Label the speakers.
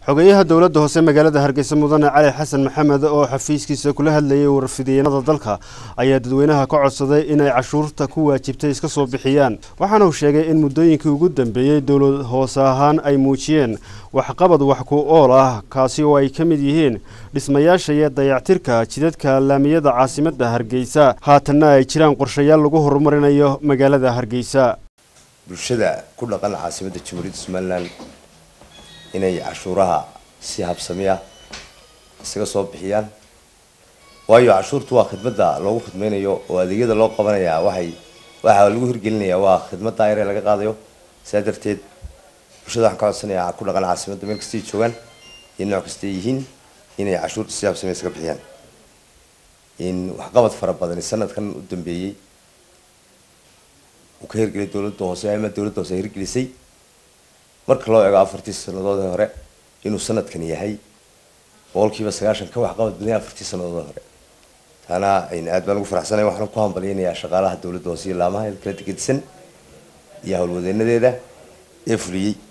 Speaker 1: xogeyaha dowladda hoose magaalada hargeysa mudane cali xasan maxamed oo xafiiskiisa kula hadlayay warfidiyeenada dalka ayaa dadweynaha ka codsaday inay cashuurta ku waajibtay iska soo bixiyaan waxaana uu sheegay in muddooyinkii ugu dambeeyey dowlad hoose ahaan ay muujiyeen waxqabad wax ku ool ah kaasi oo ay ka mid yihiin dhismayaasha iyo dayactirka jidadka laamiyada caasimadda hargeysa haatanna ay jiraan qorshayaal lagu horumarinayo magaalada hargeysa
Speaker 2: bulshada ku dhaqan caasimadda jamhuuriyadda somalilan inay cashuuraha si habsami ah isaga soo bixiyaan waayo cashuurtu waa khidmadda loogu khidmaynayo oo adeegyada loo qabanayaa waxay waxaa lagu hirgelinayaa waa khidmad daayar ee laga qaadayo sidaa darteed bulshada waxaan ka codsanayaa ku dhaqan caasimadda meel kastay joogaan iyo nooc kastay yihiin inay cashuurta si habsami isaga bixiyaan in waxqabad fara badani sanadkan u dambeeyey uu ka hirgeliyay dowladda hoose ama dowladda hoose hirgelisay marka loo eego afartii sanadoodii hore inuu sanadkan yahay boqolkiiba sagaashan ka waxqabad badan afartii sanadoodii hore taana aad baan ugu faraxsanay waxaan ku hambalyaynayaa shaqaalaha dowladda hoose iyo laamaha kala degedisan iyo howlwadeenadeeda ee fuliyey